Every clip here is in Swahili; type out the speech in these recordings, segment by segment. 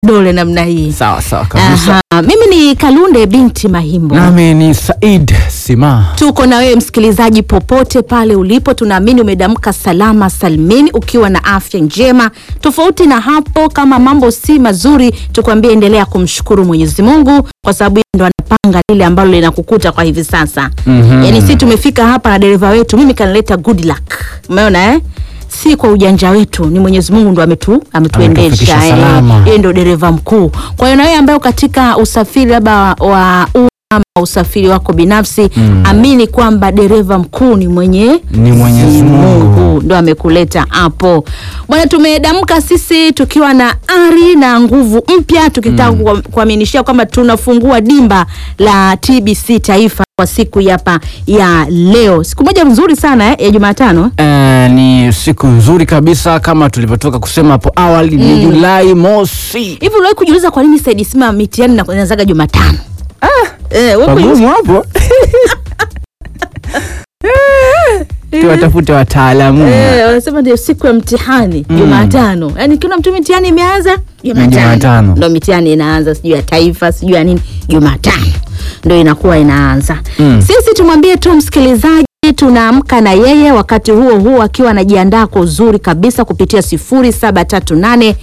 dole namna hii. Sawa sawa kabisa. Aha, mimi ni Kalunde binti Mahimbo. Nami ni Said Sima. Tuko na wewe msikilizaji, popote pale ulipo, tunaamini umedamka salama salmini ukiwa na afya njema. Tofauti na hapo, kama mambo si mazuri, tukwambie endelea kumshukuru Mwenyezi Mungu kwa sababu yeye ndo anapanga lile ambalo linakukuta kwa hivi sasa. Mhm. Yaani si tumefika hapa na dereva wetu, mimi kanileta good luck, umeona eh? Si kwa ujanja wetu, ni Mwenyezi Mungu ndo ametu ametuendesha Ametufikisha eh. salama. Yeye ndo dereva mkuu. Kwa hiyo na wewe ambaye uko katika usafiri labda wa umma ama usafiri wako binafsi Mm. amini kwamba dereva mkuu ni mwenye Ni Mwenyezi Mungu. ndo amekuleta hapo bwana. Tumedamka sisi tukiwa na ari na nguvu mpya, tukitaka mm. kuaminishia kwamba tunafungua dimba la TBC Taifa kwa siku hapa ya leo, siku moja nzuri sana eh, ya Jumatano. Eh, ni siku nzuri kabisa kama tulivyotoka kusema hapo awali ni Julai mosi. Hivi uliwahi kujiuliza kwa nini Said Sima mitihani na- inaanzaga Jumatano? Eh, wewe kujiuliza- Pagumu hapo. Tuwatafute wataalamu. Eh, wanasema ndio siku ya mtihani Jumatano. Yaani kila mtu mitihani imeanza Jumatano. Jumatano. Ndio mitihani inaanza sijui ya taifa, sijui ya nini, Jumatano. Ndio inakuwa inaanza. Mm. Sisi tumwambie tu msikilizaji tunaamka na yeye wakati huo huo akiwa anajiandaa kwa uzuri kabisa kupitia 0738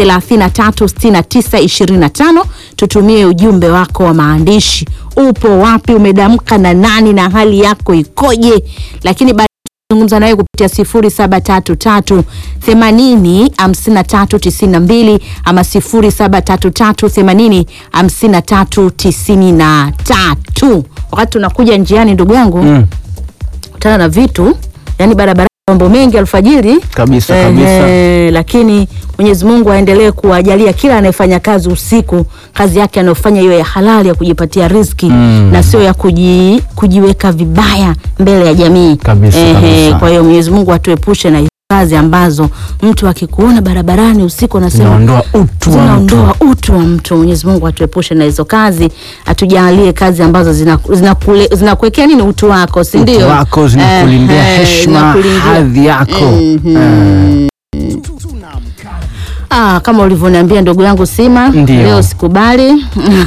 336925 tutumie ujumbe wako wa maandishi. Upo wapi? Umedamka na nani na hali yako ikoje? Lakini baada zungumza nawe kupitia 0733 80 53 92 ama 0733 80 53 93. Wakati tunakuja njiani, ndugu yangu Mm. kutana na vitu yani barabara mambo mengi alfajiri Kabisa, Ehe, kabisa. lakini Mwenyezi Mungu aendelee kuwajalia kila anayefanya kazi usiku kazi yake anayofanya hiyo ya halali ya kujipatia riziki Mm. na sio ya kuji, kujiweka vibaya mbele ya jamii Kabisa, kabisa. kwa hiyo Mwenyezi Mungu atuepushe na hizo kazi ambazo mtu akikuona barabarani usiku anasema Zinaondoa utu wa mtu. zinaondoa utu wa mtu. Mwenyezi Mungu atuepushe na hizo kazi, atujalie kazi ambazo zinaku- zinakule- zinakuwekea nini utu wako, si ndio? Utu wako zinakulindia Eh, eh, heshima, zinakulindia. hadhi yako. Mhm. Ah, kama ulivyoniambia ndugu yangu Sima, Ndio. leo sikubali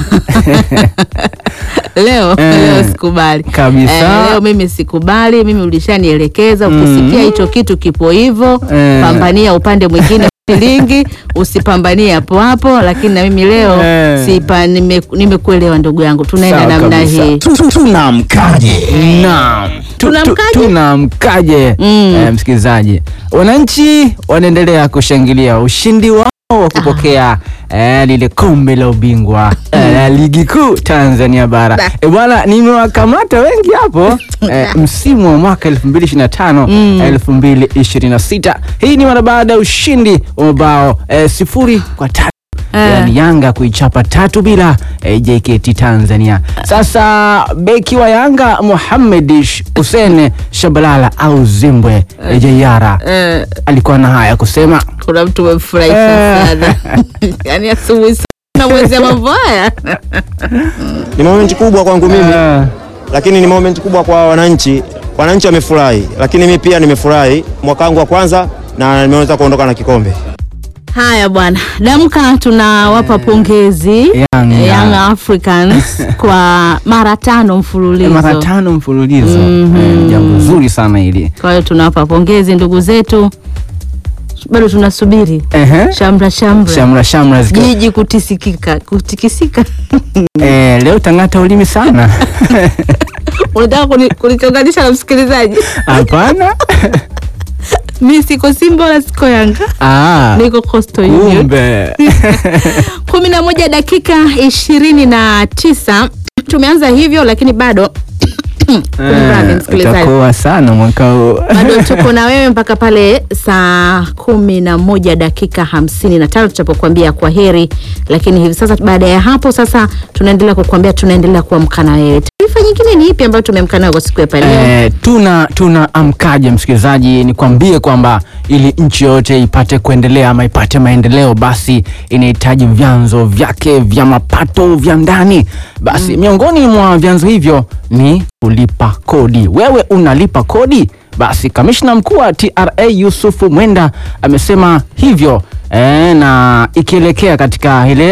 leo Eh, leo sikubali kabisa. leo mimi sikubali. Mimi ulishanielekeza, ukisikia hicho kitu kipo hivyo, Eh. pambania upande mwingine shilingi, usipambanie hapo hapo. Lakini na mimi leo Eh. sipa, nime- nimekuelewa ndugu yangu, tunaenda Sawa namna kabisa. hii. Tunamkaje? Naam. Tu- tu- Tunamkaje? Tunamkaje? Mm. Eh, msikilizaji, wananchi wanaendelea kushangilia ushindi wao wa kupokea eh, lile kombe la ubingwa eh, la ligi kuu Tanzania bara. Da. Eh, bwana nimewakamata wengi hapo eh, msimu wa mwaka 2025 2026. Hii ni mara baada ya ushindi wa mabao eh, sifuri kwa tatu Eh. yani Yanga kuichapa tatu bila eh, JKT Tanzania. Sasa beki wa Yanga Mohamed Hussein Shabalala au Zimbwe eh, Jayara Eh, alikuwa na haya kusema. kuna mtu umemfurahisha Eh. sana yani asubuhi sana mwezi ya mambo haya Ni moment kubwa kwangu mimi, Eh, lakini ni moment kubwa kwa wananchi. Wananchi wamefurahi, lakini mimi pia nimefurahi mwaka wangu wa kwanza na nimeweza kuondoka na kikombe. Haya bwana, damka, tunawapa pongezi Yanga. Young Africans kwa mara tano mfululizo. mara tano mfululizo eh, jambo zuri sana hili. Kwa hiyo tunawapa pongezi ndugu zetu, bado tunasubiri Ehe. shamra shamra, Shamra shamra zikiwa jiji kutisikika kutikisika. eh, leo tang'ata ulimi sana. Unataka kuni- kunichonganisha na msikilizaji? Hapana. Mi siko Simba wala siko Yanga, Ah, niko Coastal Union. kumbe. kumi na moja dakika ishirini na tisa tumeanza hivyo, lakini bado kumradhi Eh, msikilizaji, utakoa sana mwaka huu. bado tuko na wewe mpaka pale saa kumi na moja dakika hamsini na tano tutapokuambia kwa heri. Lakini hivi sasa, baada ya hapo sasa, tunaendelea kukuambia, tunaendelea kuamka na wewe. Taarifa nyingine ni ipi ambayo tumeamka nayo kwa siku ya leo? Eh, tuna tuna amkaje msikilizaji, nikwambie kwamba ili nchi yote ipate kuendelea ama ipate maendeleo, basi inahitaji vyanzo vyake vya mapato vya ndani. Basi miongoni mwa vyanzo hivyo ni kulipa kodi. Wewe unalipa kodi? Basi kamishna mkuu wa TRA Yusufu Mwenda amesema hivyo e, na ikielekea katika ile